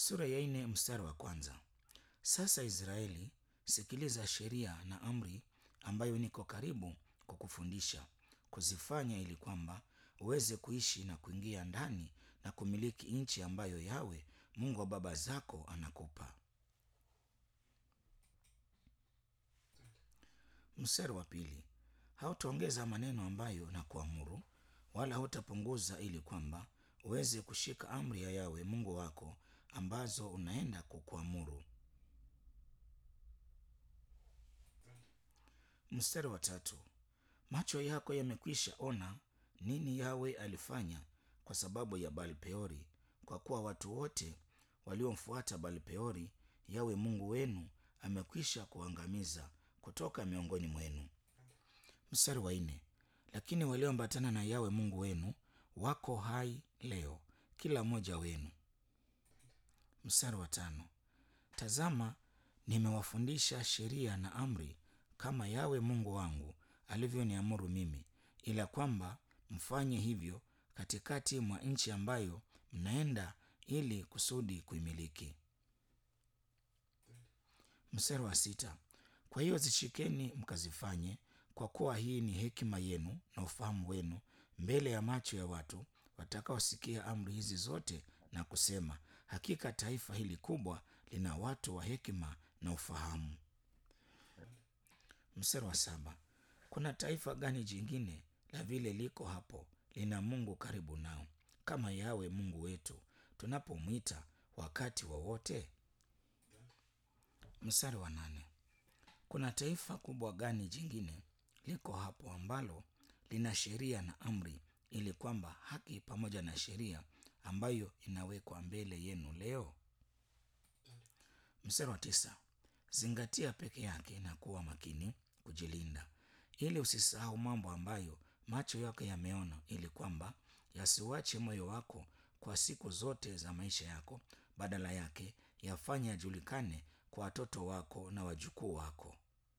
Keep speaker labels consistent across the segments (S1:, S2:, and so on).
S1: Sura ya nne mstari wa kwanza. Sasa Israeli, sikiliza sheria na amri ambayo niko karibu kukufundisha kuzifanya, ili kwamba uweze kuishi na kuingia ndani na kumiliki nchi ambayo Yawe Mungu wa baba zako anakupa. Mstari wa pili. Hautaongeza maneno ambayo na kuamuru, wala hautapunguza, ili kwamba uweze kushika amri ya Yawe Mungu wako ambazo unaenda kukuamuru. Mstari wa tatu. Macho yako yamekwisha ona nini Yawe alifanya kwa sababu ya Baal-Peori, kwa kuwa watu wote waliomfuata Baal-Peori Yawe Mungu wenu amekwisha kuangamiza kutoka miongoni mwenu. Mstari wa nne. Lakini walioambatana na Yawe Mungu wenu wako hai leo, kila mmoja wenu. Mstari wa tano. Tazama, nimewafundisha sheria na amri kama Yawe Mungu wangu alivyoniamuru mimi, ila kwamba mfanye hivyo katikati mwa nchi ambayo mnaenda ili kusudi kuimiliki. Mstari wa sita. Kwa hiyo zishikeni mkazifanye, kwa kuwa hii ni hekima yenu na ufahamu wenu mbele ya macho ya watu watakaosikia amri hizi zote na kusema, hakika taifa hili kubwa lina watu wa hekima na ufahamu. Mstari wa saba. Kuna taifa gani jingine la vile liko hapo lina Mungu karibu nao kama Yawe Mungu wetu tunapomwita wakati wowote wa mstari wa nane. Kuna taifa kubwa gani jingine liko hapo ambalo lina sheria na amri, ili kwamba haki pamoja na sheria ambayo inawekwa mbele yenu leo? Mstari wa tisa. Zingatia peke yake na kuwa makini kujilinda, ili usisahau mambo ambayo macho yako yameona, ili kwamba yasiuache moyo wako kwa siku zote za maisha yako, badala yake yafanye yajulikane kwa watoto wako na wajukuu wako.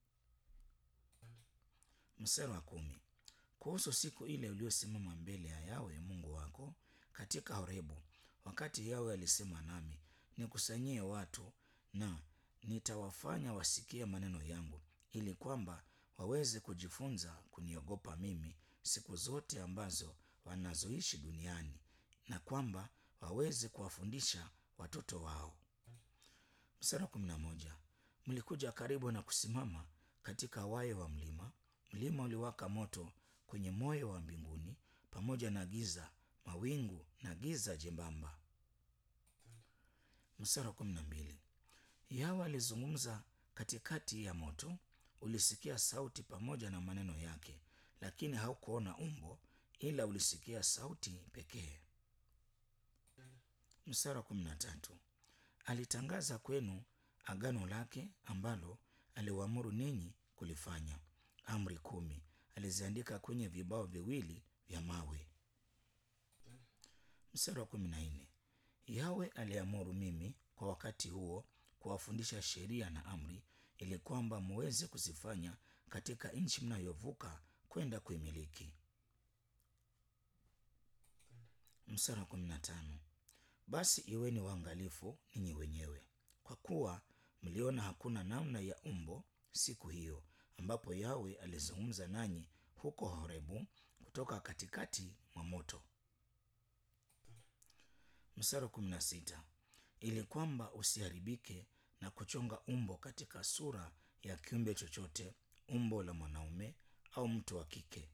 S1: Mstari wa kumi. Kuhusu siku ile uliosimama mbele ya Yawe Mungu wako katika Horebu, wakati Yawe alisema nami, nikusanyie watu na nitawafanya wasikie maneno yangu, ili kwamba waweze kujifunza kuniogopa mimi siku zote ambazo wanazoishi duniani, na kwamba waweze kuwafundisha watoto wao. Mstari wa kumi na moja. Mlikuja karibu na kusimama katika wayo wa mlima. Mlima uliwaka moto kwenye moyo wa mbinguni, pamoja na giza, mawingu na giza jembamba. Mstari wa kumi na mbili. Yawe alizungumza katikati ya moto, ulisikia sauti pamoja na maneno yake, lakini haukuona umbo, ila ulisikia sauti pekee. Mstari wa kumi na tatu. Alitangaza kwenu agano lake ambalo aliwaamuru ninyi kulifanya. Amri kumi aliziandika kwenye vibao viwili vya mawe. Mstari wa kumi na nne. Yawe aliamuru mimi kwa wakati huo kuwafundisha sheria na amri, ili kwamba muweze kuzifanya katika nchi mnayovuka kwenda kuimiliki. Mstari wa kumi na tano. Basi iweni waangalifu ninyi wenyewe, kwa kuwa mliona hakuna namna ya umbo siku hiyo ambapo Yawe alizungumza nanyi huko Horebu kutoka katikati mwa moto. Mstari wa kumi na sita. Ili kwamba usiharibike na kuchonga umbo katika sura ya kiumbe chochote, umbo la mwanaume au mtu wa kike.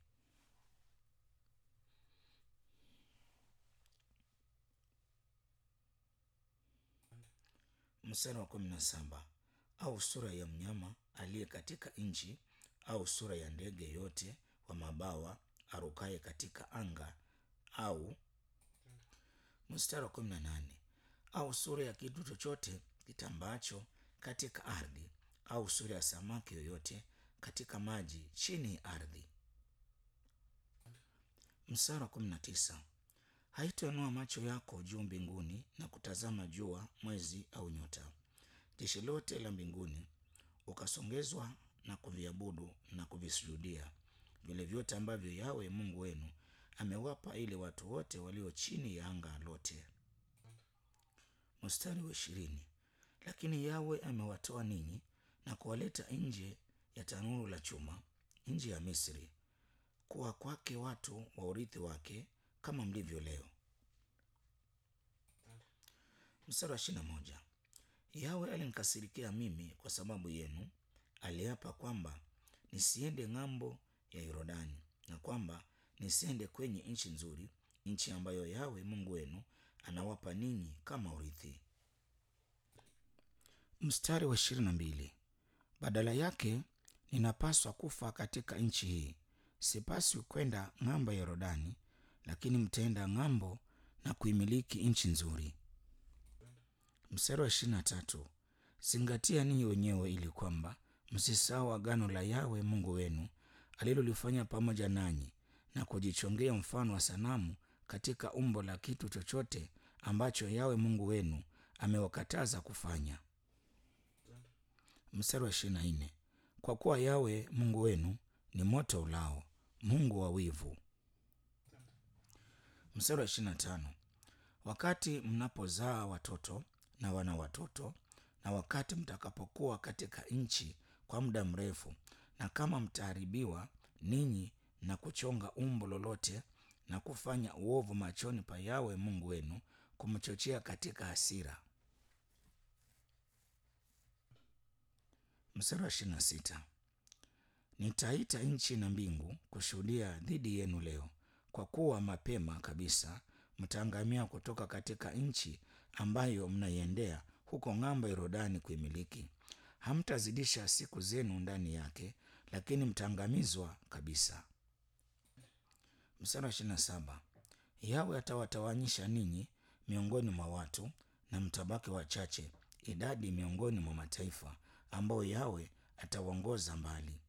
S1: Mstari wa kumi na saba. Au sura ya mnyama aliye katika nchi au sura ya ndege yote wa mabawa arukaye katika anga au. Mstari wa kumi na nane. Au sura ya kitu chochote kitambaacho katika ardhi au sura ya samaki yoyote katika maji chini ya ardhi. Mstari wa kumi na tisa. Haitainua macho yako juu mbinguni na kutazama jua, mwezi au nyota, jeshi lote la mbinguni, ukasongezwa na kuviabudu na kuvisujudia vile vyote ambavyo Yawe Mungu wenu amewapa ili watu wote walio chini ya anga lote. Mstari wa ishirini. Lakini Yawe amewatoa ninyi na kuwaleta nje ya tanuru la chuma, nje ya Misri, kuwa kwake watu wa urithi wake, kama mlivyo leo. Mstari wa ishirini na moja. Yawe alinikasirikia mimi kwa sababu yenu, aliapa kwamba nisiende ng'ambo ya Yordani na kwamba nisiende kwenye nchi nzuri, nchi ambayo Yawe Mungu wenu anawapa ninyi kama urithi. Mstari wa ishirini na mbili. Badala yake ninapaswa kufa katika nchi hii, sipaswi kwenda ng'ambo ya Yordani, lakini mtaenda ng'ambo na kuimiliki nchi nzuri. Mstari wa ishirini na tatu. Zingatia ninyi wenyewe ili kwamba msisahau agano la Yawe Mungu wenu alilolifanya pamoja nanyi, na kujichongea mfano wa sanamu katika umbo la kitu chochote ambacho Yawe Mungu wenu amewakataza kufanya. Mstari wa ishirini na nne. Kwa kuwa Yawe Mungu wenu ni moto ulao, Mungu wa wivu. Mstari wa ishirini na tano. Wakati mnapozaa watoto na wana watoto, na wakati mtakapokuwa katika nchi kwa muda mrefu, na kama mtaharibiwa ninyi na kuchonga umbo lolote na kufanya uovu machoni pa Yawe Mungu wenu, kumchochea katika hasira. Mstari wa ishirini na sita. Nitaita nchi na mbingu kushuhudia dhidi yenu leo, kwa kuwa mapema kabisa mtaangamia kutoka katika nchi ambayo mnaiendea huko ng'ambo ya Yordani kuimiliki. Hamtazidisha siku zenu ndani yake, lakini mtaangamizwa kabisa. Mstari wa ishirini na saba. Yawe atawatawanyisha ninyi miongoni mwa watu, na mtabaki wachache, idadi miongoni mwa mataifa ambao Yawe atawaongoza mbali.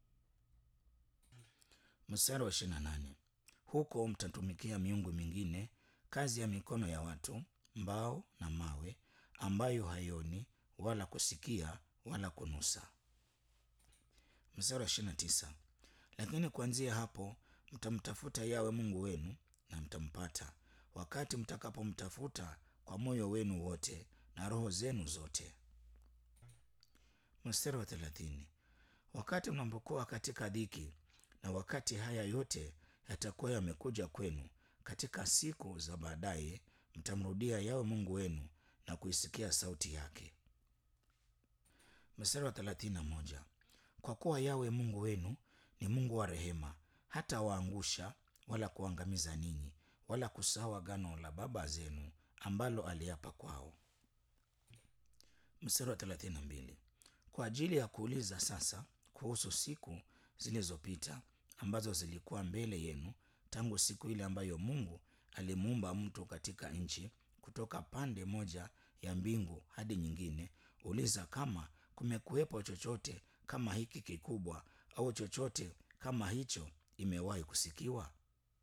S1: Mstari wa ishirini na nane. Huko mtatumikia miungu mingine, kazi ya mikono ya watu, mbao na mawe, ambayo haioni wala kusikia wala kunusa. Mstari wa ishirini na tisa. Lakini kuanzia hapo mtamtafuta Yawe Mungu wenu na mtampata, wakati mtakapomtafuta kwa moyo wenu wote na roho zenu zote. Mstari wa thelathini. Wakati mnapokuwa katika dhiki na wakati haya yote yatakuwa yamekuja kwenu, katika siku za baadaye mtamrudia Yawe Mungu wenu na kuisikia sauti yake. Mstari wa thelathini na moja. Kwa kuwa Yawe Mungu wenu ni Mungu wa rehema, hata waangusha wala kuangamiza ninyi, wala kusahau agano la baba zenu ambalo aliapa kwao. Mstari wa thelathini na mbili. Kwa ajili ya kuuliza sasa kuhusu siku zilizopita ambazo zilikuwa mbele yenu tangu siku ile ambayo Mungu alimuumba mtu katika nchi kutoka pande moja ya mbingu hadi nyingine, uliza kama kumekuwepo chochote kama hiki kikubwa au chochote kama hicho imewahi kusikiwa.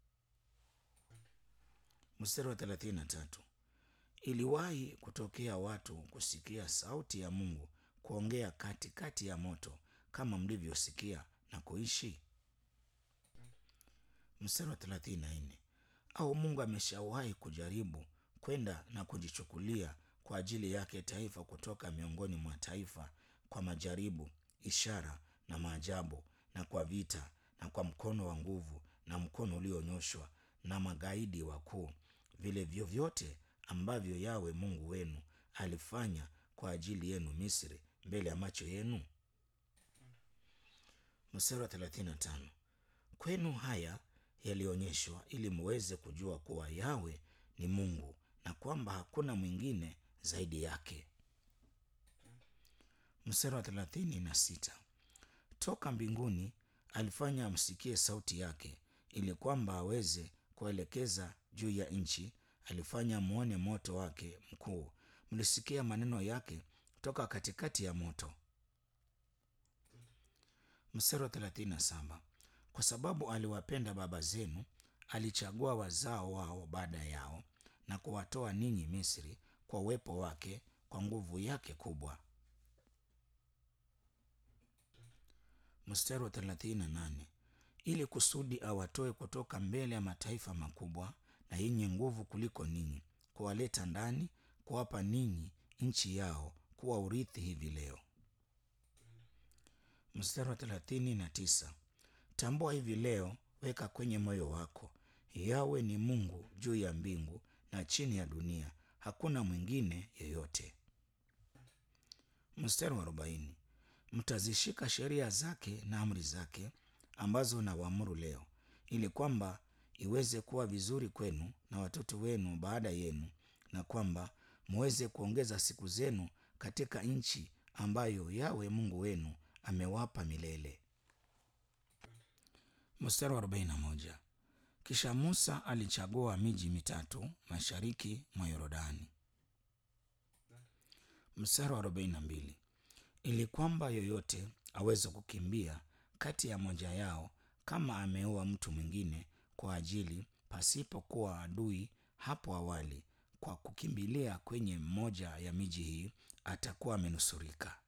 S1: Mstari wa thelathini na tatu. Iliwahi kutokea watu kusikia sauti ya Mungu kuongea katikati kati ya moto kama mlivyosikia na kuishi? Mstari wa thelathini na nne. Au Mungu ameshawahi kujaribu kwenda na kujichukulia kwa ajili yake taifa kutoka miongoni mwa taifa kwa majaribu, ishara na maajabu, na kwa vita, na kwa mkono wa nguvu, na mkono ulionyoshwa, na magaidi wakuu, vile vyovyote ambavyo Yawe Mungu wenu alifanya kwa ajili yenu Misri, mbele ya macho yenu? Mstari wa thelathini na tano. Kwenu haya yalionyeshwa ili muweze kujua kuwa Yawe ni Mungu na kwamba hakuna mwingine zaidi yake. Mstari wa thelathini na sita. Toka mbinguni alifanya amsikie sauti yake, ili kwamba aweze kuelekeza juu ya nchi. Alifanya mwone moto wake mkuu, mlisikia maneno yake toka katikati ya moto. Mstari wa thelathini na saba. Kwa sababu aliwapenda baba zenu, alichagua wazao wao baada yao na kuwatoa ninyi Misri kwa uwepo wake, kwa nguvu yake kubwa. Mstari wa thelathini na nane. Ili kusudi awatoe kutoka mbele ya mataifa makubwa na yenye nguvu kuliko ninyi, kuwaleta ndani kuwapa ninyi nchi yao kuwa urithi hivi leo. Mstari wa thelathini na tisa. Tambua hivi leo, weka kwenye moyo wako, Yawe ni Mungu juu ya mbingu na chini ya dunia, hakuna mwingine yeyote. Mstari wa arobaini. Mtazishika sheria zake na amri zake ambazo nawaamuru leo, ili kwamba iweze kuwa vizuri kwenu na watoto wenu baada yenu, na kwamba muweze kuongeza siku zenu katika nchi ambayo Yawe Mungu wenu amewapa milele. Mstari wa arobaini na moja. Kisha Musa alichagua miji mitatu mashariki mwa Yordani. Mstari wa arobaini na mbili. Ili kwamba yoyote aweze kukimbia kati ya moja yao kama ameoa mtu mwingine kwa ajili pasipokuwa adui hapo awali, kwa kukimbilia kwenye mmoja ya miji hii atakuwa amenusurika.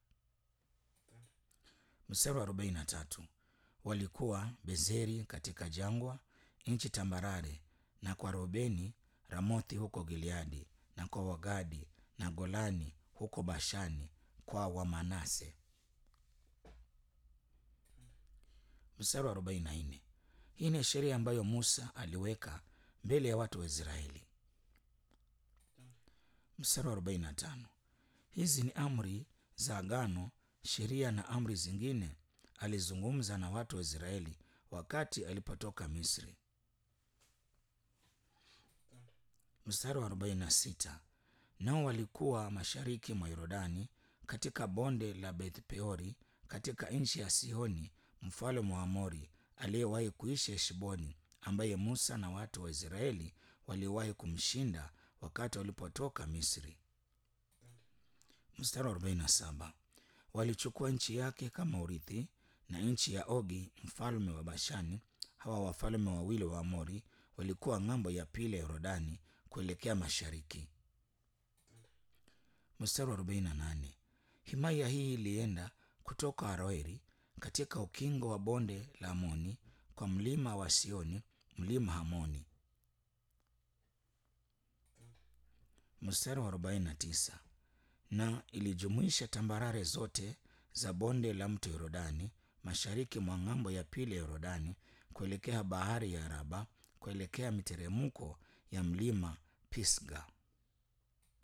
S1: Mstari wa arobaini na tatu. Walikuwa Bezeri katika jangwa, nchi tambarare, na kwa Robeni Ramothi huko Gileadi, na kwa Wagadi na Golani huko Bashani kwa Wamanase. Mstari wa arobaini na nne. Hii ni sheria ambayo Musa aliweka mbele ya watu wa Israeli. Mstari wa arobaini na tano. Hizi ni amri za agano, sheria na amri zingine alizungumza na watu wa Israeli wakati alipotoka Misri. Mstari wa arobaini na sita. Nao walikuwa mashariki mwa Yordani katika bonde la Beth Peori katika nchi ya Sihoni mfalme wa Amori aliyewahi kuishi Heshboni, ambaye Musa na watu wa Israeli waliwahi kumshinda wakati walipotoka Misri. Mstari wa 47. Walichukua nchi yake kama urithi na nchi ya Ogi mfalme wa Bashani. Hawa wafalme wawili wa Amori walikuwa ng'ambo ya pili ya Yordani kuelekea mashariki. Mstari wa 48. Himaya hii ilienda kutoka Aroeri katika ukingo wa bonde la Amoni kwa mlima wa Sioni, mlima Hamoni. Mstari wa 49. Na ilijumuisha tambarare zote za bonde la mto Yordani mashariki mwa ng'ambo ya pili ya Yordani kuelekea bahari ya Araba kuelekea miteremko ya mlima Pisga.